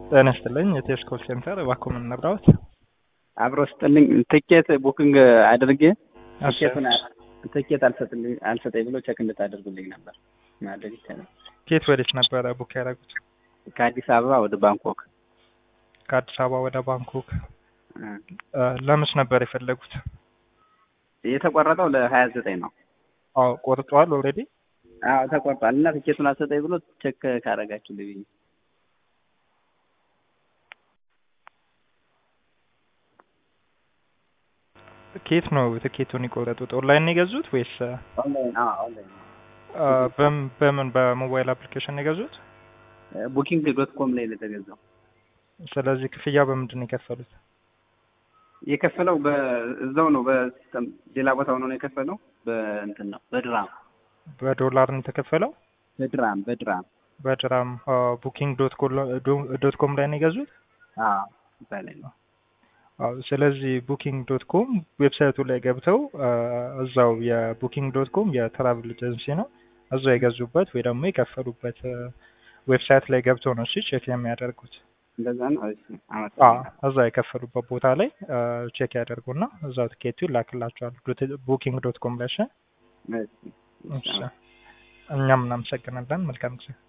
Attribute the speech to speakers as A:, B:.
A: ጤና ይስጥልኝ የቴስ ኮል ሴንተር እባክዎ ምን እንርዳዎት?
B: አብሮ ስጥልኝ ትኬት ቡኪንግ አድርጌ
A: እሺ።
B: ትኬቱን ትኬት አልሰጥልኝ አልሰጠኝ ብሎ ቼክ እንድታደርጉልኝ ነበር ማድረግ ይቻላል።
A: ከየት ወዴት ነበረ ቡክ ያደረጉት?
B: ከአዲስ አበባ ወደ ባንኮክ
A: ከአዲስ አበባ ወደ ባንኮክ።
B: እ፣
A: እ፣ ለመች ነበር የፈለጉት?
B: የተቆረጠው ለሀያ ዘጠኝ ነው።
A: አዎ ቆርጠዋል ኦልሬዲ።
B: አዎ ተቆርጧል እና ትኬቱን አልሰጠኝ ብሎ ቼክ ካደረጋችሁልኝ ብዬ
A: ከየት ነው ትኬቱን የቆረጡት? ኦንላይን ነው የገዙት ወይስ እ፣
B: ኦንላይን አዎ ኦንላይን
A: እ፣ በም- በምን በሞባይል አፕሊኬሽን ነው የገዙት?
B: ቡኪንግ ዶት ኮም ላይ ነው የተገዛው።
A: ስለዚህ ክፍያ በምንድን ነው የከፈሉት?
B: የከፈለው በእዛው ነው በሲስተም ሌላ ቦታ ሆኖ ነው የከፈለው በእንትን ነው በድራም
A: በዶላር ነው የተከፈለው?
B: በድራም በድራም
A: በድራም ቡኪንግ ዶት ኮም ላይ ነው የገዙት?
B: አዎ እዛ ላይ ነው
A: አዎ ስለዚህ ቡኪንግ ዶት ኮም ዌብሳይቱ ላይ ገብተው አ፣ እዛው የቡኪንግ ዶት ኮም የትራቭል ኤጀንሲ ነው እዛው የገዙበት ወይ ደግሞ የከፈሉበት አ፣ ዌብሳይት ላይ ገብተው ነው እሺ ቼክ የሚያደርጉት።
B: እንደዛ ነው። እሺ
A: አ፣
B: አመሰግናለሁ።
A: እዛ የከፈሉበት ቦታ ላይ አ፣ ቼክ ያደርጉና እዛው ትኬቱ ይላክላቸዋል ቡኪንግ ዶት ኮም ላይ እሺ።
B: እሺ እሺ
A: እሺ። እኛም እናመሰግናለን። መልካም ጊዜ